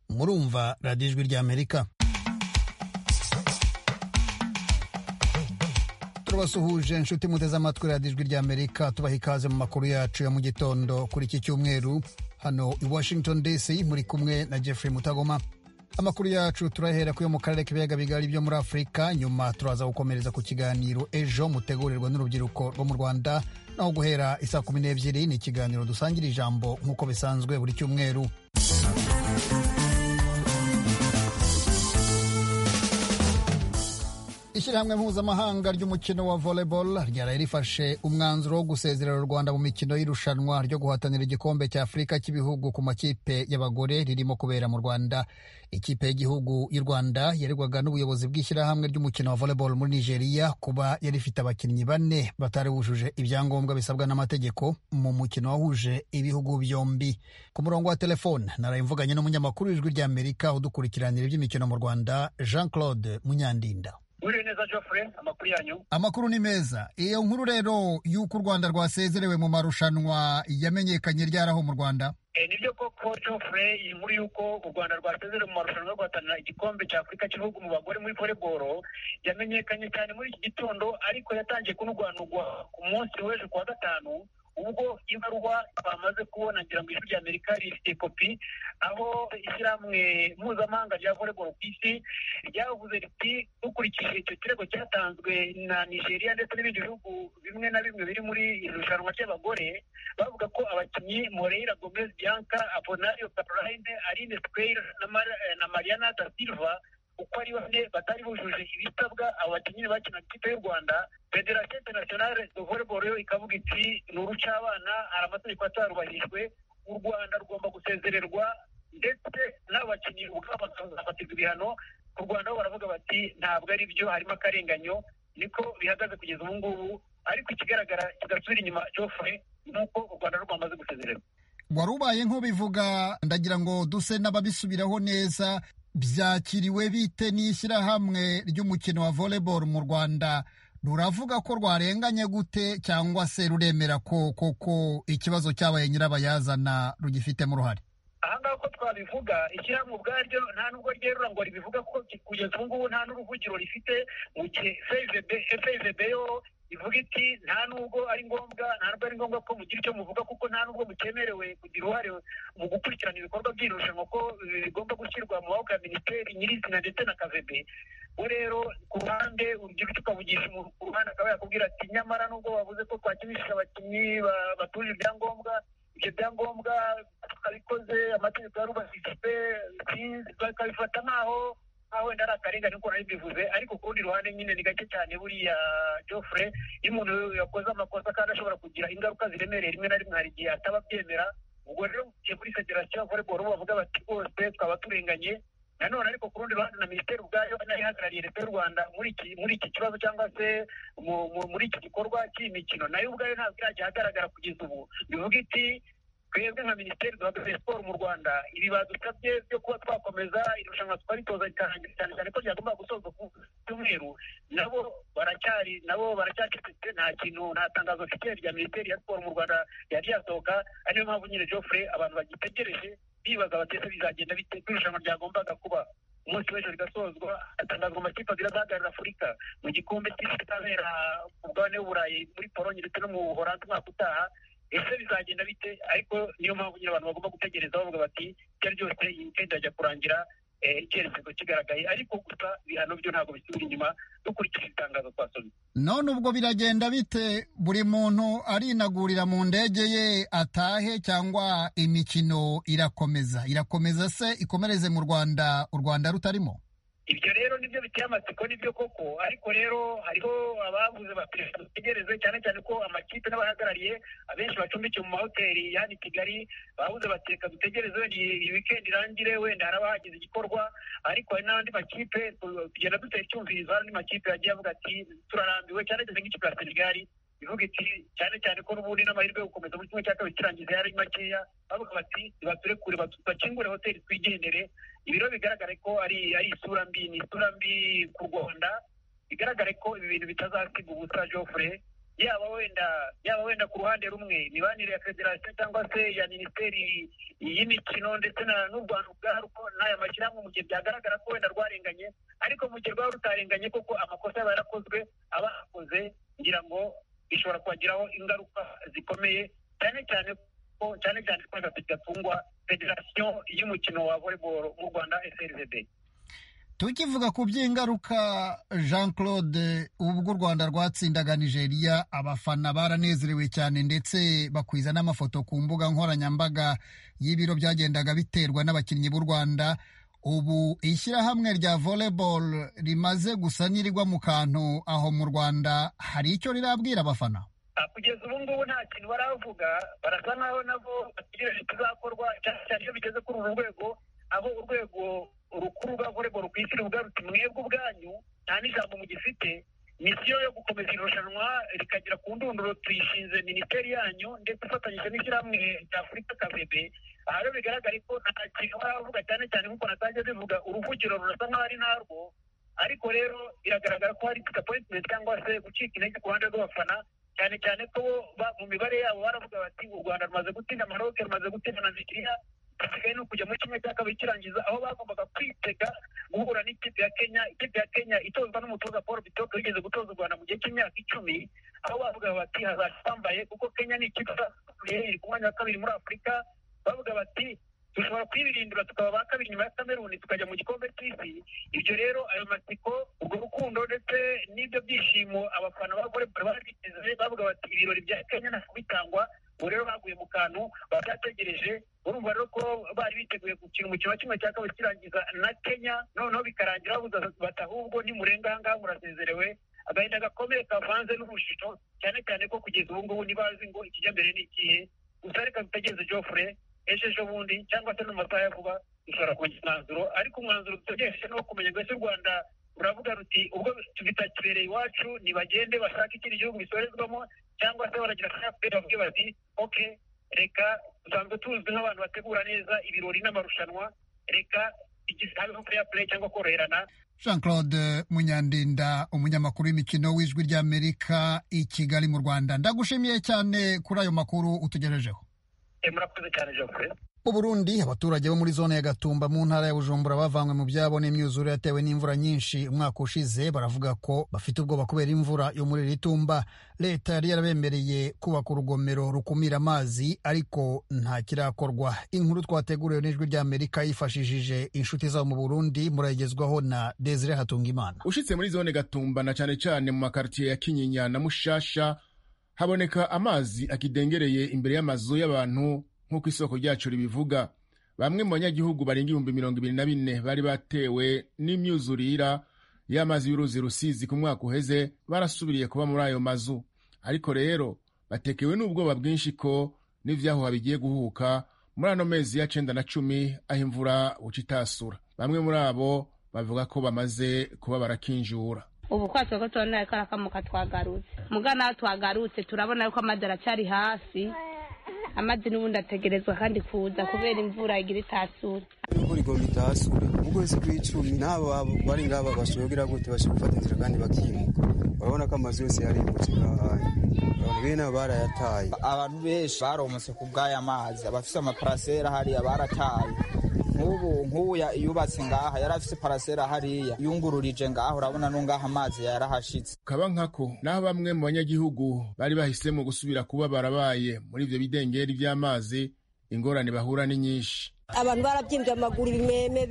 murumva radiyo ijwi ry'amerika turabasuhuje inshuti muteze amatwi radiyo ijwi ry'amerika tubaha ikaze mu makuru yacu ya mu gitondo kuri iki cyumweru hano i washington dc muri kumwe na jeffrey mutagoma amakuru yacu turahera kuyo mu karere k'ibiyaga bigari byo muri afurika nyuma turaza gukomereza ku kiganiro ejo mutegurirwa n'urubyiruko rwo mu rwanda naho guhera isaa kumi n'ebyiri ni ikiganiro dusangira ijambo nk'uko bisanzwe buri cyumweru ishyirahamwe mpuzamahanga ry'umukino wa volleyball ryaraye rifashe umwanzuro wo gusezerera u rwanda mu mikino y'irushanwa ryo guhatanira igikombe cya afurika cy'ibihugu ku makipe y'abagore ririmo kubera mu rwanda ikipe y'igihugu y'u rwanda yaregwaga n'ubuyobozi bw'ishyirahamwe ry'umukino wa volleyball muri nigeria kuba yari ifite abakinnyi bane batari bujuje ibyangombwa bisabwa n'amategeko mu mukino wahuje ibihugu byombi ku murongo wa telefone narayimvuganye n'umunyamakuru w'ijwi ry'amerika udukurikiranira iby'imikino mu rwanda jean claude munyandinda uriye neza Geoffrey amakuru yanyu amakuru ni meza iyo nkuru rero y'uko u rwanda rwasezerewe mu marushanwa yamenyekanye ryaraho mu rwanda e, nibyo koko Geoffrey iyi nkuru y'uko u rwanda rwasezerewe mu marushanwa yo guhatanira igikombe cya afurika cy'ibihugu mu bagore muri volleyball yamenyekanye cyane muri iki gitondo ariko yatangiye kunugwanugwa ku munsi w'ejo kuwa gatanu ubwo ibaruwa bamaze kubona ngira ngo ijwi rya amerika rifite kopi aho ishyirahamwe mpuzamahanga rya volleyball ku isi ryavuze riti dukurikije icyo kirego cyatanzwe na nigeria ndetse n'ibindi bihugu bimwe na bimwe biri muri iri rushanwa ry'abagore bavuga ko abakinnyi moreira gomez bianca abonario caroline aline square na mariana da silva uko ari bane batari bujuje ibisabwa abo bakinnyi bakina ikipe y'u rwanda federasiyo interinasiyonale de volleyball yo ikavuga iti ni urucabana hari amategeko atarubahijwe u rwanda rugomba gusezererwa ndetse n'abakinnyi ubwabo bakazafatirwa ibihano ku rwanda bo baravuga bati ntabwo ari byo harimo akarenganyo niko bihagaze kugeza ubu ngubu ariko ikigaragara kigasubira inyuma jofre ni uko u rwanda rwamaze gusezererwa wari ubaye nk'ubivuga ndagira ngo duse n'ababisubiraho neza byakiriwe bite n'ishyirahamwe ry'umukino wa volleyball mu rwanda ruravuga ko rwarenganye gute cyangwa se ruremera ko koko ikibazo cyabaye nyirabayazana rugifitemo uruhare ahangaha uko twabivuga ishyirahamwe ubwaryo nta nubwo ryerura ngo ribivuga ko kugeza ubu ngubu nta n'uruvugiro rifite mu gihe fezb yo ivuga iti nta nubwo ari ngombwa nta nubwo ari ngombwa ko mugira icyo muvuga kuko nta nubwo mukemerewe kugira uruhare mu gukurikirana ibikorwa by'irushanwa ko bigomba gushyirwa mu maboko ya minisiteri nyirizina ndetse na kavebe we rero ku ruhande urugira icyo ukavugisha ku ruhande akaba yakubwira ati nyamara nubwo bavuze ko twakinishije abakinnyi batuje ibyangombwa ibyo byangombwa twabikoze amategeko yarubahijwe bakabifata nk'aho aho wenda ari akarengane nkuko nari mbivuze ariko ku rundi ruhande nyine ni gake cyane buriya Geoffrey iyo umuntu yakoze amakosa kandi ashobora kugira ingaruka ziremereye rimwe na rimwe hari igihe ataba abyemera ubwo rero mugiye muri federasiyo volleyball bavuga bati rwose twaba turenganye nanone ariko ku rundi ruhande na minisiteri ubwayo nayo ihagarariye leta y'u rwanda muri iki kibazo cyangwa se muri iki gikorwa cy'iyi mikino nayo ubwayo ntabwo irajya ahagaragara kugeza ubu bivuga iti twebwe nka minisiteri duhagaze siporo mu rwanda ibi badusabye byo kuba twakomeza irushanwa twaritoza rikarangira cyane cyane ko ryagomba gusoza ku cyumweru nabo baracyari nabo baracyacecetse nta kintu nta tangazo mfite rya minisiteri ya siporo mu rwanda ryari ryasohoka ari niyo mpamvu nyine geoffrey abantu bagitegereje bibaza batese bizagenda bite irushanwa ryagombaga kuba umunsi w'ejo rigasozwa hatangazwa amakipe abiri azahagararira afurika mu gikombe cy'isi kizabera ku mugabane w'uburayi muri polonye ndetse no mu buhoranzi umwaka utaha ese bizagenda bite ariko niyo mpamvu nyine abantu bagomba gutegereza bavuga bati icyo ari ryose iyi tenda ajya kurangira icyerekezo kigaragaye ariko gusa ibihano byo ntabwo bisubira inyuma dukurikije itangazo twasomye none ubwo biragenda bite buri muntu arinagurira mu ndege ye atahe cyangwa imikino irakomeza irakomeza se ikomereze mu rwanda u rwanda rutarimo ibyo rero nibyo biteye amatsiko nibyo koko ariko rero hariho abavuze bati dutegereze cyane cyane ko amakipe n'abahagarariye abenshi bacumbikiwe mu mahoteli yani kigali bavuze bati reka dutegereze wenda iyi wikendi irangire wenda haraba hagize igikorwa ariko hari n'andi makipe tugenda dutera icyumvirizo hari andi makipe yagiye avuga ati turarambiwe cyane cyane nk'ikipe ya senegali ivuga iti cyane cyane ko n'ubundi n'amahirwe yo gukomeza muri kimwe cya kabiri kirangiza yari makeya bavuga bati baturekure bakingure hoteli twigendere ibiro bigaragare ko ari ari isura mbi ni isura mbi ku rwanda bigaragare ko ibi bintu bitazasigwa ubusa jofure yaba wenda yaba wenda ku ruhande rumwe imibanire ya federasiyo cyangwa se ya minisiteri y'imikino ndetse na n'u rwanda ubwarwo n'aya mashyirahamwe mu gihe byagaragara ko wenda rwarenganye ariko mu gihe rwaba rutarenganye koko amakosa aba yarakozwe aba akoze ngira ngo bishobora kubagiraho ingaruka zikomeye cyane cyane ko cyane cyane ko bidatungwa federasiyo y'umukino wa volleyball mu rwanda srvb tukivuga ku by'ingaruka jean claude ubwo u rwanda rwatsindaga nigeria abafana baranezerewe cyane ndetse bakwiza n'amafoto ku mbuga nkoranyambaga y'ibiro byagendaga biterwa n'abakinnyi b'u rwanda ubu ishyirahamwe rya volleyball rimaze gusa n'irigwa mu kantu aho mu rwanda hari icyo rirabwira abafana kugeza ubu ngubu nta kintu baravuga barasa nkaho nabo bategereje kizakorwa cyane cyane iyo bigeze kuri uru rwego abo urwego urukuru rwa volleyball ku isi rugarutse mwebwe ubwanyu nta n'ijambo mugifite misiyo yo gukomeza irushanwa rikagera ku ndunduro tuyishinze minisiteri yanyu ndetse ifatanyije n'ishyirahamwe rya afurika kavebe aha rero bigaragare ko nta kintu baravuga cyane cyane nk'uko natangiye bivuga uruvugiro rurasa nkaho ari narwo ariko rero biragaragara ko hari disappointment cyangwa se gucika intege ku ruhande rw'abafana cyane cyane ko mu mibare yabo baravuga bati u rwanda rumaze gutsinda maroke rumaze gutsinda na nigeriya basigaye no kujya muri kimwe cya kabiri kirangiza aho bagombaga kwitega guhura n'ikipe ya kenya ikipe ya kenya itozwa n'umutoza paul bitoke wigeze gutoza u rwanda mu gihe cy'imyaka icumi aho bavuga bati hazaca bambaye kuko kenya ni ikipe iri ku mwanya wa kabiri muri afurika bavuga bati dushobora kwibirindura tukaba ba kabiri nyuma ya kameruni tukajya mu gikombe cy'isi ibyo rero ayo matsiko urwo rukundo ndetse n'ibyo byishimo abafana b'abagore barabiteze bavuga bati ibirori bya kenya ntabwo bitangwa ubu rero baguye mu kantu babyategereje urumva rero ko bari biteguye gukina umukino wa kimwe cya kabiri kirangiza na kenya noneho bikarangira babuze bati ahubwo nimurenga aha ngaha murasezerewe agahinda gakomeye kavanze n'urushito cyane cyane ko kugeza ubu ngubu ntibazi ngo ikijya mbere ni ikihe gusa reka bitagenze jofure ejo ejo bundi cyangwa se no mu masaha ya vuba dushobora kugira umwanzuro ariko umwanzuro dutegereje ni uwo kumenya ngo ese u rwanda ruravuga ruti ubwo bitakibereye iwacu ntibagende bashake ikindi gihugu bisorezwamo cyangwa se baragira kayaperi bavuge bati oke reka dusanzwe tuzwi nk'abantu bategura neza ibirori n'amarushanwa reka habeho fair play cyangwa koroherana jean claude munyandinda umunyamakuru w'imikino w'ijwi ry'amerika i kigali mu rwanda ndagushimiye cyane kuri ayo makuru utugejejeho murakoze cyane jofure mu burundi abaturage bo muri zone ya gatumba mu ntara ya bujumbura bavanywe mu byabo n'imyuzure yatewe n'imvura nyinshi umwaka ushize baravuga ko bafite ubwoba kubera imvura yo muri iri tumba leta yari yarabemereye kubaka urugomero rukumira amazi ariko nta kirakorwa inkuru twateguriwe n'ijwi ry'amerika yifashishije inshuti zabo mu burundi murayigezwaho na desire hatungimana ushitse muri zone gatumba na cane cane mu makartiye ya kinyinya na mushasha haboneka amazi akidengereye imbere y'amazu y'abantu nk'uko isoko ryacu ribivuga bamwe mu banyagihugu barenga ibihumbi mirongo ibiri na bine bari batewe n'imyuzurira y'amazi y'uruzi rusizi ku mwaka uheze barasubiriye kuba muri ayo mazu ariko rero batekewe n'ubwoba bwinshi ko n'ivyahuha bigiye guhuka muri ano mezi ya cenda na cumi aho imvura buca itasura bamwe muri abo bavuga ko bamaze kuba barakinjura ubu twatse ko tubona ko arakamuka twagarutse mugana aho twagarutse turabona yuko amazi aracyari hasi amazi n'ubundi ategerezwa kandi kuza kubera imvura igira itasure imvura igomba itasure ukwezi kw'icumi n'abo bari ngaba bashobogira gute bashobora gufata inzira kandi bakimuka urabona ko amazu yose yarimutse ngahaye abantu bene barayataye abantu benshi baromotse ku bw'aya mazi abafise amaparasera hariya barataye nk'ubu nk'uya yubatse ngaha yari afite parasera hariya yungururije ngaha urabona no ngaha amazi yarahashitse kaba nkako naho bamwe mu banyagihugu bari bahisemo gusubira kuba barabaye muri ibyo bidengeri by'amazi ingorane bahura ni nyinshi abantu barabyimbye amaguru ibimeme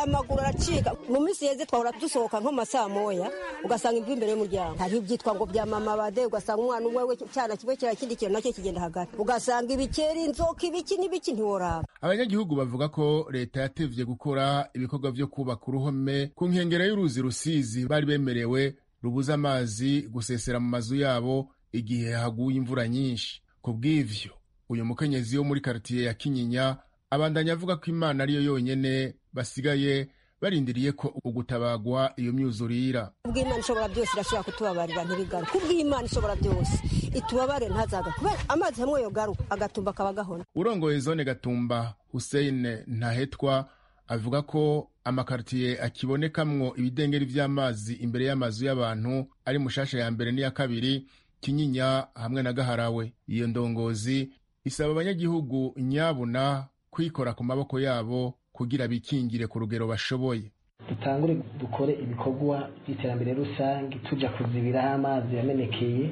amaguru aracika mu minsi yeze twahora dusohoka nko masaa moya ugasanga imvura imbere y'umuryango hariho ibyitwa ngo byamamabade ugasanga umwana umwe we cyana kimwe kira kindi kintu nacyo kigenda hagati ugasanga ibikeri inzoka ibiki n'ibiki ntiworaba abanyagihugu bavuga ko leta yatevye gukora ibikorwa vyo kubaka uruhome ku nkengero y'uruzi rusizi bari bemerewe rubuza amazi gusesera mu mazu yabo igihe haguye imvura nyinshi ku bw'ivyo uyu mukenyezi wo muri karitiye ya kinyinya abandanya avuga ko imana ariyo yonyene basigaye barindiriye ko ugutabagwa iyo myuzurira kubw'imana ishobora byose irashobora kutubabarira ntibigaruka kubw'imana ishobora byose itubabare ntazaga kubera amazi hamwe yogaruka agatumba akaba gahona urongoye zone gatumba hussein ntahetwa avuga ko amakaritiye akibonekamwo ibidengeri vy'amazi imbere y'amazu y'abantu ari mushasha ya mbere n'iya kabiri kinyinya hamwe na gaharawe iyo ndongozi isaba abanyagihugu nyabuna kwikora ku maboko yabo kugira bikingire ku rugero bashoboye dutangure dukore ibikorwa by'iterambere rusange tujya kuzibiraho amazi yamenekeye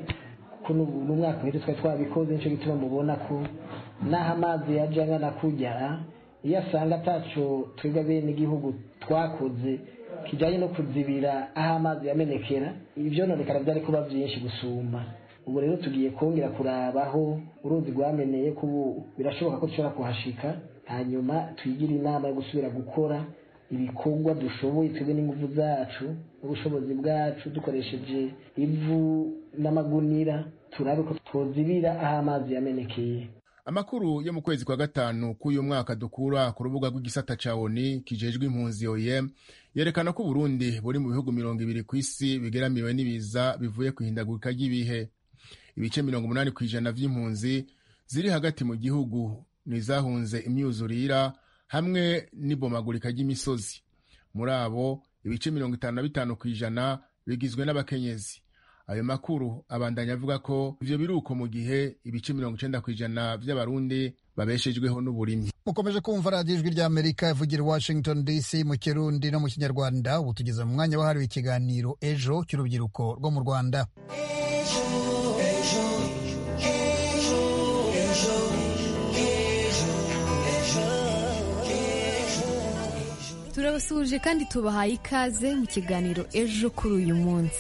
kuko n'umwaka uheze twari twabikoze nicyo gituma mubona ko n'aho amazi yajya angana kugera iyo asanga atacu twebwe bene igihugu twakoze kijyanye no kuzibira aho amazi yamenekera ibyononekara byari kuba byinshi gusumba ubu rero tugiye kongera kurabaho uruzi rwameneye ko ubu birashoboka ko dushobora kuhashika hanyuma tuyigire inama yo gusubira gukora ibikorwa dushoboye twebwe n'ingufu zacu n'ubushobozi bwacu dukoresheje ivu n'amagunira turabe ko twozibira aho amazi yamenekeye amakuru yo mu kwezi kwa gatanu k'uyu mwaka dukura ku rubuga rw'igisata ca oni kijejwe impunzi oem yerekana ko uburundi buri mu bihugu mirongo ibiri ku isi bigeramiwe n'ibiza bivuye ku ihindagurika ry'ibihe ibice mirongo umunani ku ijana vy'impunzi ziri hagati mu gihugu nizahunze imyuzurira hamwe n'ibomagurika ry'imisozi muri abo ibice mirongo itanu na bitanu ku ijana bigizwe n'abakenyezi ayo makuru abandanya avuga ko ivyo biruko mu gihe ibice mirongo icenda kw'ijana vy'abarundi babeshejweho n'uburimyi mukomeje kumva radiyo ijwi rya amerika ivugira i washington dc mu kirundi no mu kinyarwanda ubu tugeze mu mwanya wahariwe ikiganiro ejo cy'urubyiruko rwo mu rwanda turabasuhuje kandi tubahaye ikaze mu kiganiro ejo kuri uyu munsi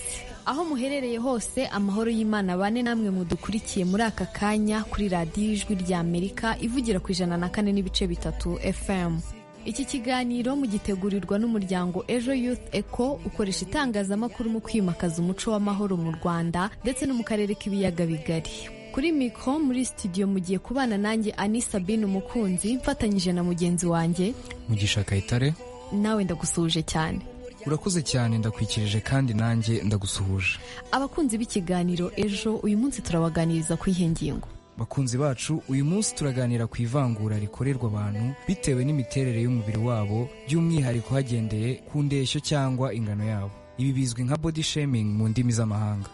aho muherereye hose amahoro y'imana bane namwe mudukurikiye muri aka kanya kuri radiyo ijwi rya amerika ivugira ku ijana na kane n'ibice bitatu fm iki kiganiro mugitegurirwa n'umuryango ejo youth eco ukoresha itangazamakuru mu kwimakaza umuco w'amahoro mu rwanda ndetse no mu karere k'ibiyaga bigari kuri mikoro muri studio mugiye kubana nanjye ani sabine umukunzi mfatanyije na mugenzi wanjye mugisha kayitare nawe ndagusuhuje cyane urakoze cyane ndakwikirije kandi nanjye ndagusuhuje abakunzi b'ikiganiro ejo uyu munsi turabaganiriza ku iyihe ngingo bakunzi bacu uyu munsi turaganira ku ivangura rikorerwa abantu bitewe n'imiterere y'umubiri wabo by'umwihariko hagendeye ku ndeshyo cyangwa ingano yabo ibi bizwi nka body shaming mu ndimi z'amahanga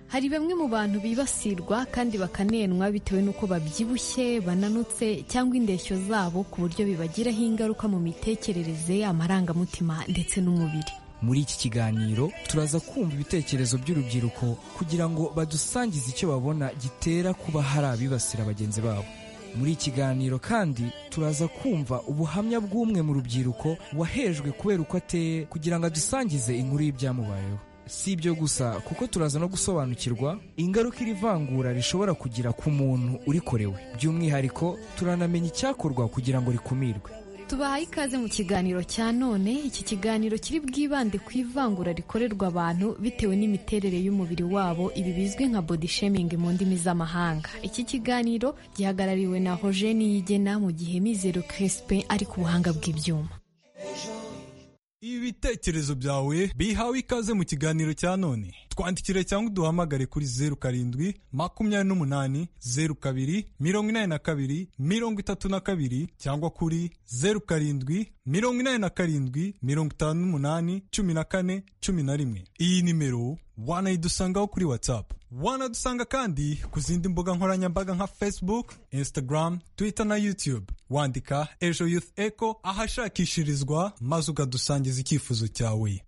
hari bamwe mu bantu bibasirwa kandi bakanenwa bitewe n'uko babyibushye bananutse cyangwa indeshyo zabo ku buryo bibagiraho ingaruka mu mitekerereze amarangamutima ndetse n'umubiri muri iki kiganiro turaza kumva ibitekerezo by'urubyiruko kugira ngo badusangize icyo babona gitera kuba hari abibasira bagenzi babo muri iki kiganiro kandi turaza kumva ubuhamya bw'umwe mu rubyiruko wahejwe kubera uko ateye kugira ngo adusangize inkuru y'ibyamubayeho si ibyo gusa kuko turaza no gusobanukirwa ingaruka iri vangura rishobora kugira ku muntu urikorewe by'umwihariko turanamenya icyakorwa kugira ngo rikumirwe tubahaye ikaze mu kiganiro cya none iki kiganiro kiri bwibande ku ivangura rikorerwa abantu bitewe n'imiterere y'umubiri wabo ibi bizwi nka body shaming mu ndimi z'amahanga iki kiganiro gihagarariwe na hojeni yigena mu gihe mizero crespe ari ku buhanga bw'ibyuma ibitekerezo byawe bihawe ikaze mu kiganiro cya none twandikire cyangwa uduhamagare kuri zeru karindwi makumyabiri n'umunani zeru kabiri mirongo inani na kabiri mirongo itatu na kabiri cyangwa kuri zeru karindwi mirongo inani na karindwi mirongo itanu n'umunani cumi na kane cumi na rimwe iyi nimero wanayidusangaho kuri watsapu wanadusanga kandi ku zindi mbuga nkoranyambaga nka facebook instagram twitter na youtube wandika ejo youth eco ahashakishirizwa maze ukadusangiza icyifuzo cyawe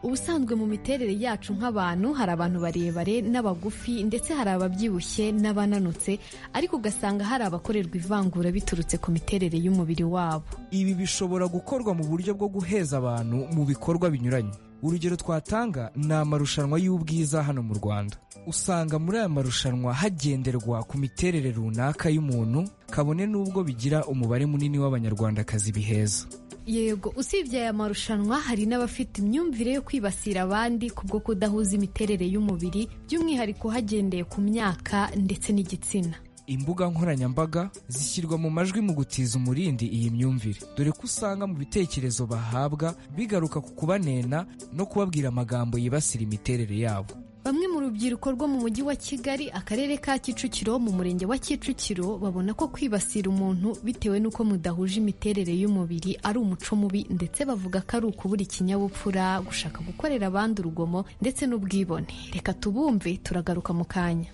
ubusanzwe mu miterere yacu nk'abantu hari abantu barebare n'abagufi ndetse hari ababyibushye n'abananutse ariko ugasanga hari abakorerwa ivangura biturutse ku miterere y'umubiri wabo ibi bishobora gukorwa mu buryo bwo guheza abantu mu bikorwa binyuranye urugero twatanga ni amarushanwa y'ubwiza hano mu rwanda usanga muri aya marushanwa hagenderwa ku miterere runaka y'umuntu kabone n'ubwo bigira umubare munini w'abanyarwandakazi biheza yego usibye aya marushanwa hari n'abafite imyumvire yo kwibasira abandi kubwo kudahuza imiterere y'umubiri by'umwihariko hagendeye ku myaka ndetse n'igitsina imbuga nkoranyambaga zishyirwa mu majwi mu gutiza umurindi iyi myumvire dore ko usanga mu bitekerezo bahabwa bigaruka ku kubanena no kubabwira amagambo yibasira imiterere yabo Bamwe mu rubyiruko rwo mu mujyi wa Kigali akarere ka Kicukiro mu murenge wa Kicukiro babona ko kwibasira umuntu bitewe n'uko mudahuje imiterere y'umubiri ari umuco mubi ndetse bavuga ko ari ukubura ikinyabupfura gushaka gukorera abandi urugomo ndetse n'ubwibone reka tubumve turagaruka mu kanya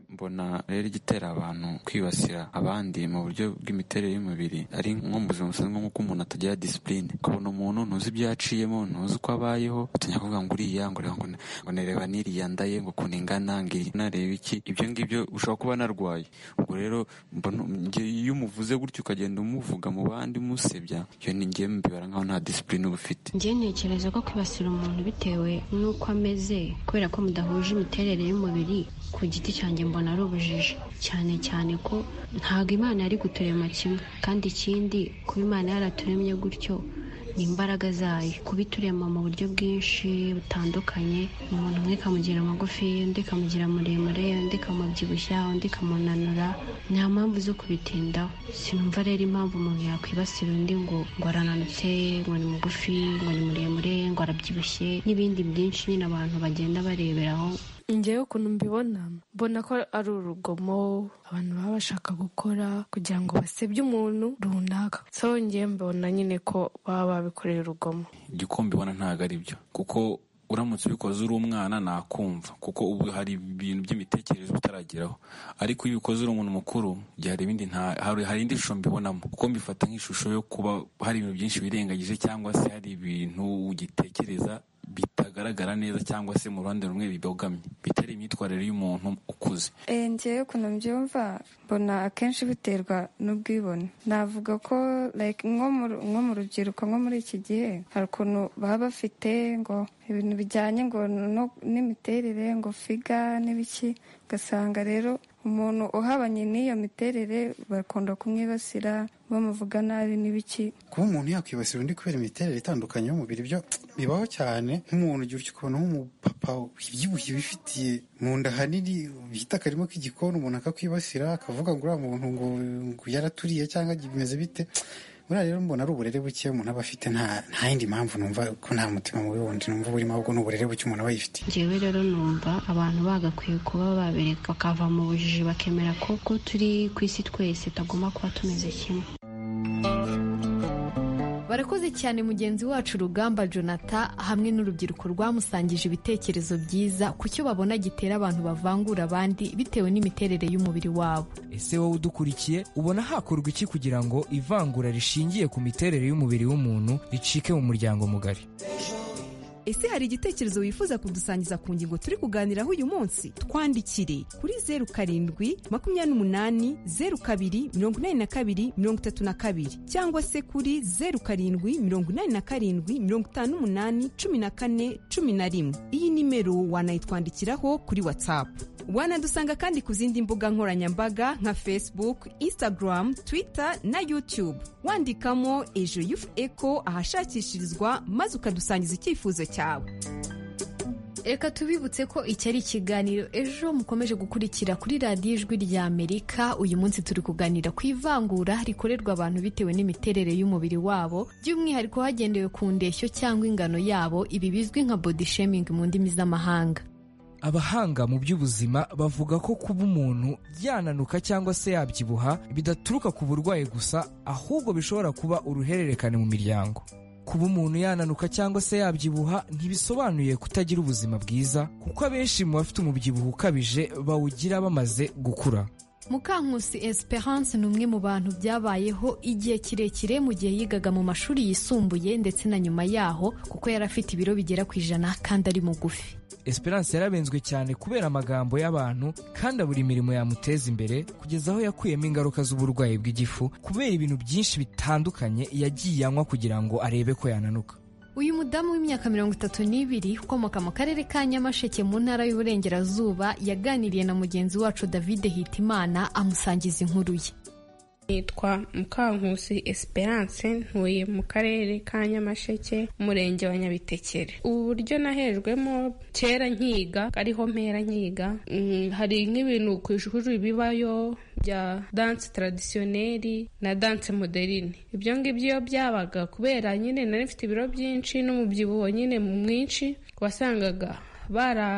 mbona rero igitera abantu kwibasira abandi mu buryo bw'imiterere y'umubiri ari nko mu buzima busanzwe nk'uko umuntu atagira disipurine ukabona umuntu ntuzi ibyo yaciyemo ntuzi uko abayeho utinya kuvuga ngo uriya ngo ureba ngo ne- ngo nereba n'iriya ndaye ngo ukuntu ingana ngo iyi nareba iki ibyo ngibyo ushobora kuba narwaye ubwo rero mbona nge- iyo umuvuze gutyo ukagenda umuvuga mu bandi umusebya iyo ni ngewe mbibara nkaho nta disipurine uba ufite njye ntekereza ko kwibasira umuntu bitewe n'uko ameze kubera ko mudahuje imiterere y'umubiri ku giti cyanjye mbona ari ubujiji cyane cyane ko ntabwo imana yari guturema kimwe kandi ikindi kuba imana yaraturemye gutyo ni imbaraga zayo kuba iturema mu buryo bwinshi butandukanye umuntu umwe ikamugira magufi undi ikamugira muremure undi ikamubyibushya undi ikamunanura nta mpamvu zo kubitindaho sinumva rero impamvu umuntu yakwibasira undi ngo ngo arananutse ngo ni mugufi ngo ni muremure ngo arabyibushye n'ibindi byinshi nyine abantu bagenda bareberaho njyewe ukuntu mbibona mbona ko ari urugomo abantu baba bashaka gukora kugira ngo basebye umuntu runaka so njyewe mbona nyine ko baba babikoreye urugomo igikombe ubona ntabwo ari byo kuko uramutse ubikoze uri umwana nakumva kuko ubu hari ibintu by'imitekerereze utarageraho ariko iyo ubikoze uri umuntu mukuru igihe hari ibindi nta hari, hari indi shusho mbibonamo kuko mbifata nk'ishusho yo kuba hari ibintu byinshi wirengagije cyangwa se hari ibintu ugitekereza bitagaragara neza cyangwa se mu ruhande rumwe bibogamye bitari imyitwarire y'umuntu ukuze Eh, njyewe ukuntu mbyumva mbona akenshi biterwa n'ubwibone navuga ko like nko mu- nko mu rubyiruko nko muri iki gihe hari ukuntu baba bafite ngo ibintu bijyanye ngo no- n'imiterere ngo figa n'ibiki ugasanga rero umuntu uhabanye n'iyo miterere bakunda kumwibasira bamuvuga nabi n'ibiki kuba umuntu yakwibasira undi kubera imiterere itandukanye y'umubiri byo bibaho cyane nk'umuntu ugira utyo ukabona nk'umupapa wibyibushye wifitiye mu nda hanini bita akarima k'igikoni umuntu akakwibasira akavuga ngo uriya muntu ngo ngo yaraturiye cyangwa bimeze bite buriya rero mbona ari uburere buke umuntu aba afite nta nta yindi mpamvu numva ko nta mutima mubi wundi numva burimo ahubwo ni uburere buke umuntu aba yifitiye njyewe rero numva abantu bagakwiye kuba babereka bakava mu bujiji bakemera ko ko turi ku isi twese tagomba kuba tumeze kimwe Barakoze cyane mugenzi wacu Rugamba Jonathan hamwe n'urubyiruko rwamusangije ibitekerezo byiza ku cyo babona gitera abantu bavangura abandi bitewe n'imiterere y'umubiri wabo. ese wowe udukurikiye ubona hakorwa iki kugira ngo ivangura rishingiye ku miterere y'umubiri w'umuntu ricike mu muryango mugari Ese hari igitekerezo wifuza kudusangiza ku ngingo turi kuganiraho uyu munsi? Twandikire kuri zeru karindwi makumyabiri n'umunani zeru kabiri mirongo inani na kabiri mirongo itatu na kabiri cyangwa se kuri zeru karindwi mirongo inani na karindwi mirongo itanu n'umunani cumi na kane cumi na rimwe. Iyi nimero wanayitwandikiraho kuri WhatsApp. Wanadusanga kandi ku zindi mbuga nkoranyambaga nka Facebook, Instagram, Twitter na YouTube. Wandikamo Ejo Youth Echo ahashakishirizwa maze ukadusangiza icyifuzo cyawe. Reka tubibutse ko iki ari ikiganiro ejo mukomeje gukurikira kuri radiyo ijwi rya Amerika uyu munsi turi kuganira ku ivangura rikorerwa abantu bitewe n'imiterere y'umubiri wabo by'umwihariko hagendewe ku ndeshyo cyangwa ingano yabo ibi bizwi nka body shaming mu ndimi z'amahanga. abahanga mu by'ubuzima bavuga ko kuba umuntu yananuka cyangwa se yabyibuha bidaturuka ku burwayi gusa ahubwo bishobora kuba uruhererekane mu miryango kuba umuntu yananuka cyangwa se yabyibuha ntibisobanuye kutagira ubuzima bwiza kuko abenshi mu bafite umubyibuho ukabije bawugira bamaze gukura Mukankusi Esperance ni umwe mu bantu byabayeho igihe kirekire mu gihe yigaga mu mashuri yisumbuye ndetse na nyuma yaho kuko yari afite ibiro bigera ku ijana kandi ari mugufi. Esperance yarabenzwe cyane kubera amagambo y'abantu kandi abura imirimo yamuteza imbere kugeza aho yakuyemo ingaruka z'uburwayi bw'igifu kubera ibintu byinshi bitandukanye yagiye anywa kugira ngo arebe ko yananuka Uyu mudamu w'imyaka mirongo itatu n'ibiri ukomoka mu karere ka Nyamasheke mu ntara y'Uburengerazuba yaganiriye na mugenzi wacu David Hitimana amusangiza inkuru ye. nitwa mukankusi esperance ntuye mu karere ka nyamasheke umurenge wa nyabitekere ubu buryo nahejwemo kera nkiga ariho mpera nkiga Mm, hari nk'ibintu ku ishuri bibayo bya danse taradisiyoneri na danse moderine ibyo ngibyo iyo byabaga kubera nyine nari mfite ibiro byinshi n'umubyibuho nyine mwinshi wasangaga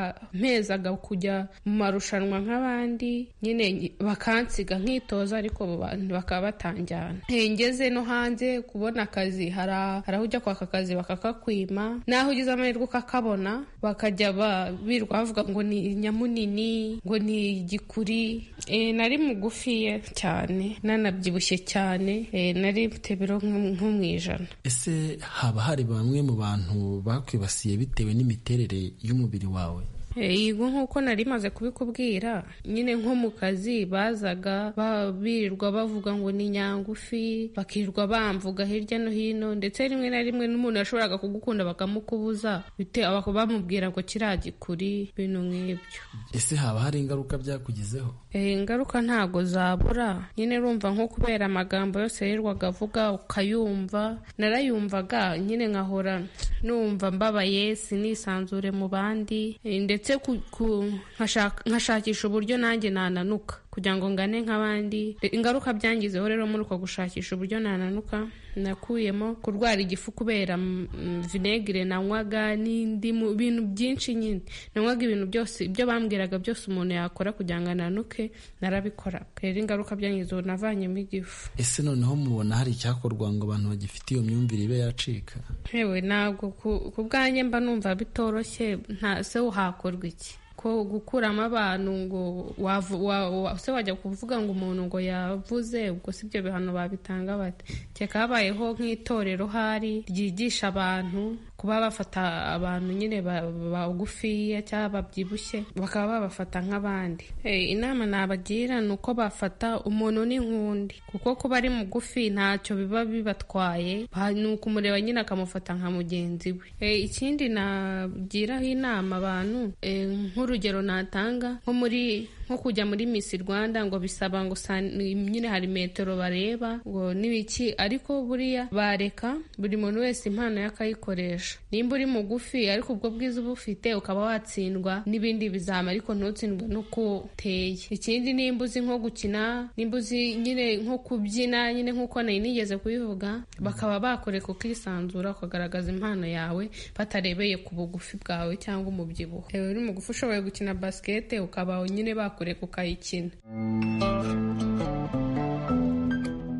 barampezaga kujya mu marushanwa nk'abandi nyine nyi- bakansiga nkitoza ariko ba- bakaba batanjyana ngeze no hanze kubona akazi hari a- hari aho ujya kwaka akazi bakakakwima n'aho ugize amahirwe ukakabona bakajya ba- birirwa bavuga ngo ni nyamunini ngo ni igikuri Eh, nari mugufiye cyane nanabyibushye cyane Eh, nari mfite biro nko nko mu ijana ese haba hari bamwe mu bantu bakwibasiye bitewe n'imiterere y'umubiri wawe yego nk'uko nari maze kubikubwira nyine nko mu kazi bazaga ba- birirwa bavuga ngo ni nyangufi bakirirwa bamvuga hirya no hino ndetse rimwe na rimwe n'umuntu yashoboraga kugukunda bakamukubuza bite abako bamubwira ngo kiriya gikuri bintu nk'ibyo ese haba hari ingaruka byakugizeho Eh, ingaruka ntago zabura nyine urumva nko kubera amagambo yose yirwaga avuga ukayumva narayumvaga nyine nkahora numva mbabaye sinisanzure mu bandi Eh, ndetse ku- ku- nkashaka- nkashakisha uburyo nanjye nananuka kugira ngo ngane nk'abandi Eh, ingaruka byangizeho rero muri uko gushakisha uburyo nananuka nakuyemo kurwara igifu kubera mm, vinegere nanywaga n'indimu ibintu byinshi nyine nanywaga ibintu byose ibyo bambwiraga byose umuntu yakora kugira ngo ananuke narabikoraga rero ingaruka byangizeho navanyemo igifu ese noneho mubona hari icyakorwa ngo abantu bagifite iyo myumvire ibe yacika yewe ntabwo ku- ku bwanjye mba numva bitoroshye nta se hakorwa iki ko gukuramo abantu ngo wavu- wa- wa- se wajya kuvuga ngo umuntu ngo yavuze ubwo si ibyo bihano babitanga bate keka habayeho nk'itorero hari ryigisha abantu kuba bafata abantu nyine ba- bagufiya cyangwa babyibushye bakaba babafata nk'abandi Eh, inama nabagira ni uko bafata umuntu n'inkundi kuko kuba ari mugufi ntacyo biba bibatwaye Ba- ni ukumureba nyine akamufata nka mugenzi we Eh, ikindi nagiraho inama abantu eh, nk'urugero natanga nko muri nko kujya muri Miss Rwanda ngo bisaba ngo sa- nyine hari metero bareba ngo n'ibiki ariko buriya bareka buri muntu wese impano yakayikoresha nimba uri mugufi ariko ubwo bwiza uba ufite ukaba watsindwa n'ibindi bizama ariko ntutsindwe n'uko uteye ikindi nimba uzi nko gukina nimba uzi nyine nko kubyina nyine nk'uko nari nigeze kubivuga bakaba bakoreka ukisanzura ukagaragaza impano yawe batarebeye ku bugufi bwawe cyangwa umubyibuho Ewe uri mugufi ushoboye gukina basikete ukaba nyine bakoreka ukayikina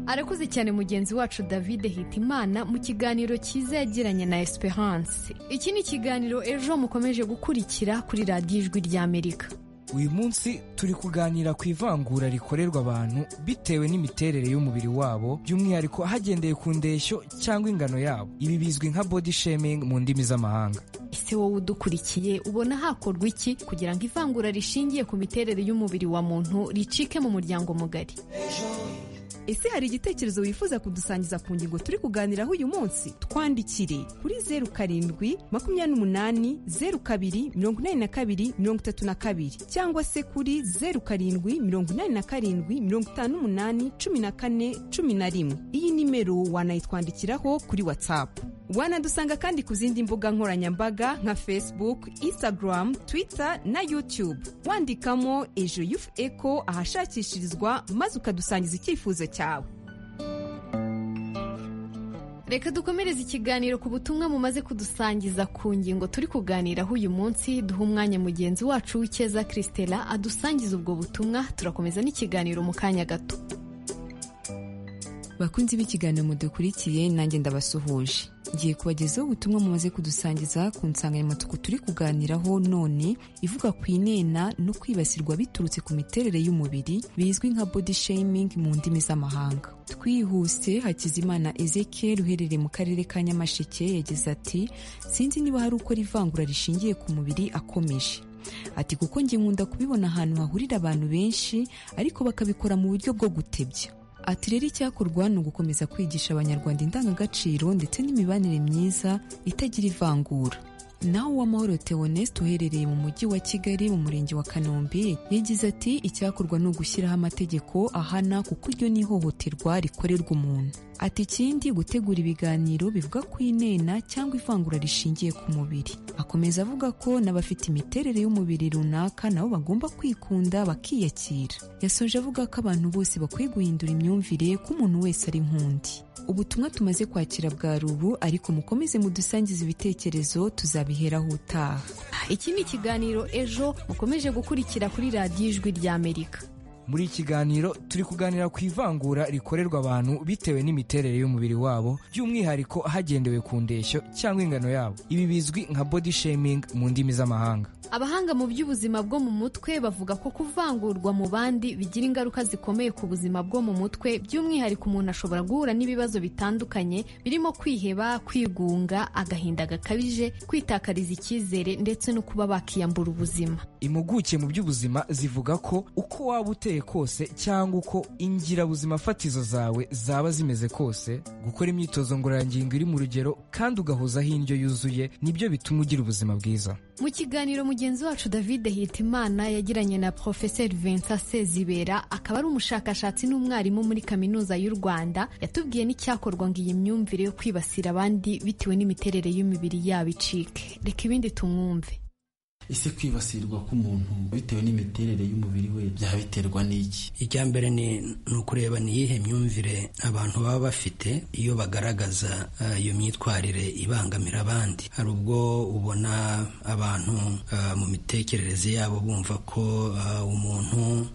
arakuze cyane mugenzi wacu david hitimana mu kiganiro cyiza yagiranye na esperance iki ni ikiganiro ejo mukomeje gukurikira kuri radiyo ijwi ry'amerika uyu munsi turi kuganira ku ivangura rikorerwa abantu bitewe n'imiterere y'umubiri wabo by'umwihariko hagendeye ku ndeshyo cyangwa ingano yabo ibi bizwi nka body shaming mu ndimi z'amahanga ese wowe udukurikiye ubona hakorwa iki kugira ngo ivangura rishingiye ku miterere y'umubiri wa muntu ricike mu muryango mugari ese hari igitekerezo wifuza kudusangiza ku ngingo turi kuganiraho uyu munsi twandikire kuri zeru karindwi makumyabiri n'umunani zeru kabiri mirongo inani na kabiri mirongo itatu na kabiri cyangwa se kuri zeru karindwi mirongo inani na karindwi mirongo itanu n'umunani cumi na kane cumi na rimwe iyi nimero wanayitwandikiraho kuri watsapu wanadusanga kandi ku zindi mbuga nkoranyambaga nka facebook instagram twitter na youtube wandikamo ejo yufu eko ahashakishirizwa maze ukadusangiza icyifuzo cyawe reka dukomereze ikiganiro ku butumwa mumaze kudusangiza ku ngingo turi kuganiraho uyu munsi duha umwanya mugenzi wacu w'icyeza christela adusangiza ubwo butumwa turakomeza n'ikiganiro mu kanya gato bakunzi b'ikiganiro mudukurikiye nanjye ndabasuhuje ngiye kubagezaho ubutumwa mumaze kudusangiza ku nsanganyamatsiko turi kuganiraho none ivuga ku inena no kwibasirwa biturutse ku miterere y'umubiri bizwi nka body shaming mu ndimi z'amahanga twihuse hakizimana ezekiel uherereye mu karere ka nyamasheke yagize ati sinzi niba hari ukora ivangura rishingiye ku mubiri akomeje ati kuko njye nkunda kubibona ahantu hahurira abantu benshi ariko bakabikora mu buryo bwo gutebya ati rero icyakorwa ni ugukomeza kwigisha abanyarwanda indangagaciro ndetse n'imibanire myiza itagira ivangura nawe uwamahoro theoneste uherereye mu mujyi wa kigali mu murenge wa kanombe yagize ati icyakorwa ni ugushyiraho amategeko ahana kuko iryo ni ihohoterwa rikorerwa umuntu ati ikindi gutegura ibiganiro bivuga ku inena cyangwa ivangura rishingiye ku mubiri akomeza avuga ko n'abafite imiterere y'umubiri runaka nabo bagomba kwikunda bakiyakira yasoje avuga ko abantu bose bakwiye guhindura imyumvire ko umuntu wese ari nk'undi ubutumwa tumaze kwakira bwa rubu ariko mukomeze mudusangize ibitekerezo tuzabiheraho utaha iki ni ikiganiro ejo mukomeje gukurikira kuri radiyo ijwi ry'amerika muri iki kiganiro turi kuganira ku ivangura rikorerwa abantu bitewe n'imiterere y'umubiri wabo by'umwihariko hagendewe ku ndeshyo cyangwa ingano yabo ibi bizwi nka body shaming mu ndimi z'amahanga abahanga mu by'ubuzima bwo mu mutwe bavuga ko kuvangurwa mu bandi bigira ingaruka zikomeye ku buzima bwo mu mutwe by'umwihariko umuntu ashobora guhura n'ibibazo bitandukanye birimo kwiheba kwigunga agahinda gakabije kwitakariza icyizere ndetse no kuba bakiyambura ubuzima impuguke mu by'ubuzima zivuga ko uko waba uteye kose cyangwa uko ingirabuzima fatizo zawe zaba zimeze kose gukora imyitozo ngororangingo iri mu rugero kandi ugahozaho indyo yuzuye nibyo bituma ugira ubuzima bwiza mu kiganiro mugenzi wacu david hitimana yagiranye na porofeseri vincent sezibera akaba ari umushakashatsi n'umwarimu muri kaminuza y'u rwanda yatubwiye n'icyakorwa ngo iyi myumvire yo kwibasira abandi bitewe n'imiterere y'imibiri yabo icike reka ibindi tumwumve ese kwibasirwa k'umuntu bitewe n'imiterere y'umubiri we byaba biterwa n'iki icya mbere ni ukureba ni iyihe myumvire abantu baba bafite iyo bagaragaza uh, iyo myitwarire ibangamira abandi hari ubwo ubona abantu uh, mu mitekerereze yabo bumva ko uh, umuntu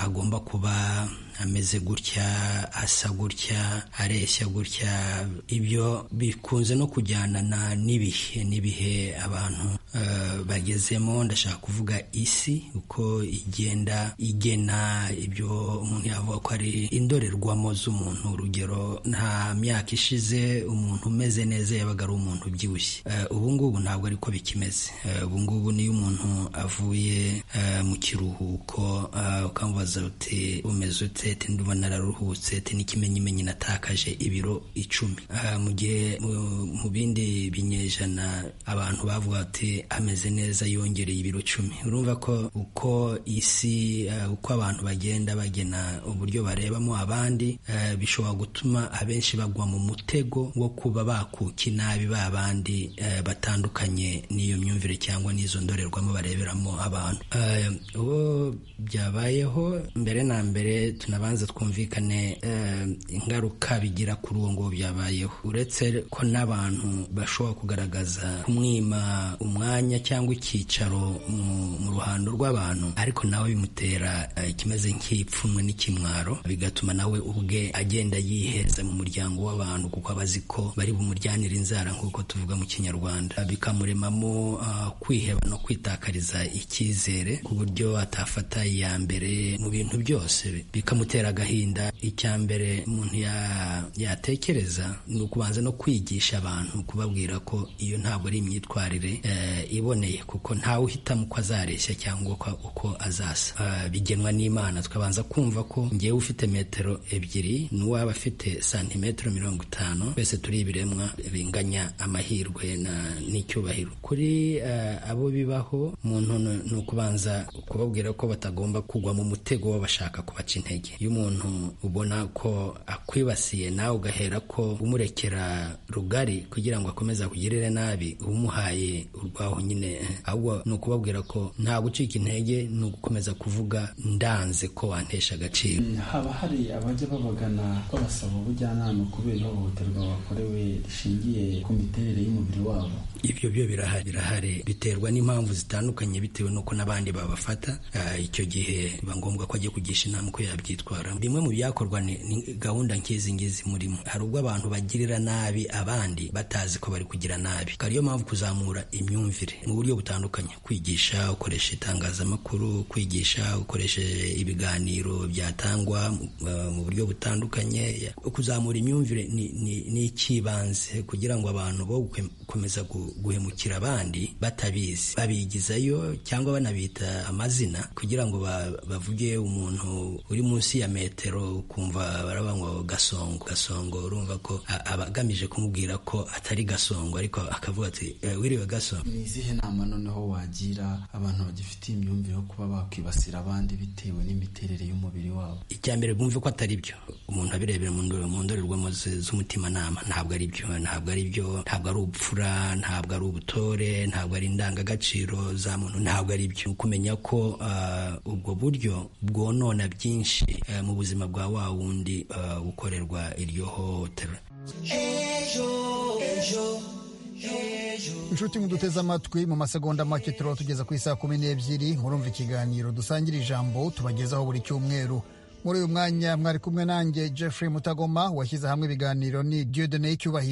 agomba kuba ameze gutya asa gutya areshya gutya ibyo bikunze no kujyanana n'ibihe n'ibihe abantu bagezemo ndashaka kuvuga isi uko igenda igena ibyo umuntu yavuga ko ari indorerwamo z'umuntu urugero nta myaka ishize umuntu umeze neza yabaga ari umuntu ubyibushye ubu ngubu ntabwo ariko bikimeze ubu ngubu niyo umuntu avuye mu kiruhuko ukamubaza uti umeze ute seti ndumva nararuhutse seti n'ikimenyimenyi natakaje ibiro icumi mu gihe mu bindi binyejana abantu bavuga ati ameze neza yongereye ibiro cumi urumva ko uko isi uko abantu bagenda bagena uburyo barebamo abandi bishobora gutuma abenshi bagwa mu mutego wo kuba bakuka inabi ba bandi batandukanye n'iyo myumvire cyangwa n'izo ndorerwamo bareberamo abantu uwo byabayeho mbere na mbere tunabanza twumvikane ingaruka bigira kuri uwo nguwo byabayeho uretse ko n'abantu bashobora kugaragaza kumwima umwanya cyangwa icyicaro mu ruhando rw'abantu ariko nawe bimutera ikimeze nk'ipfunwe n'ikimwaro bigatuma nawe ubwe agenda yiheza mu muryango w'abantu kuko aba azi ko bari bumuryanire inzara nk'uko tuvuga mu kinyarwanda bikamuremamo kwiheba no kwitakariza icyizere ku buryo atafata iya mbere mu bintu byose bikamutera agahinda icya mbere umuntu yatekereza ni ukubanza no kwigisha abantu kubabwira ko iyo ntabwo ari imyitwarire iboneye kuko ntawe uhitamo uko azareshya cyangwa uko azasa bigenwa n'imana tukabanza kumva ko ngewe ufite metero ebyiri n'uwaba afite santimetero mirongo itanu twese turi ibiremwa binganya amahirwe n'icyubahiro kuri abo bibaho umuntu ni ukubanza kubabwira ko batagomba kugwa mu mutego w'abashaka kubaca intege iyo umuntu ubona ko akwibasiye nawe ugahera ko umurekera rugari kugira ngo akomeze akugirire nabi umuhaye urwaho nyine ahubwo ni ukubabwira ko nta gucika intege ni ugukomeza kuvuga ndanze ko wantesha agaciro haba hari abajya babagana babasaba ubujyanama kubera ihohoterwa bakorewe rishingiye ku miterere y'umubiri wabo ibyo byo birahari birahari biterwa n'impamvu zitandukanye bitewe n'uko n'abandi babafata icyo gihe biba ngombwa ko ajya kugisha inama uko yabyitwaramo bimwe mu byakorwa ni gahunda nk'izi ngizi murimo hari ubwo abantu bagirira nabi abandi batazi ko bari kugira nabi ariyo mpamvu kuzamura imyumvire mu buryo butandukanye kwigisha ukoresha itangazamakuru kwigisha ukoresheje ibiganiro byatangwa mu buryo butandukanye kuzamura imyumvire ni icy'ibanze kugira ngo abantu bo gukomeza guhemukira abandi batabizi babigizayo cyangwa banabita amazina kugira ngo bavuge umuntu uri munsi ya metero ukumva baraba ngo gasongo gasongo urumva ko aba agamije kumubwira ko atari gasongo ariko akavuga ati wiriwe gasongo ni izihe nama noneho wagira abantu bagifitiye imyumvire yo kuba bakwibasira abandi bitewe n'imiterere y'umubiri wabo icya mbere bumve ko atari byo umuntu abirebera mu ndo- mu ndorerwamo ze- z'umutimanama ntabwo ari byo ntabwo ari byo ntabwo ari ubupfura ntabwo ari ubutore ntabwo ari indangagaciro za muntu ntabwo ari byo kumenya ko ah, ubwo buryo bwonona byinshi eh, mu buzima bwa wa wundi ah, ukorerwa iryo hohotera inshuti muduteze amatwi mu masegonda make turaba tugeza ku isaha kumi n'ebyiri murumva ikiganiro dusangira ijambo tubagezaho buri cyumweru muri uyu mwanya mwari kumwe nanjye jeffrey mutagoma washyize hamwe ibiganiro ni dieu doneye cyubahiro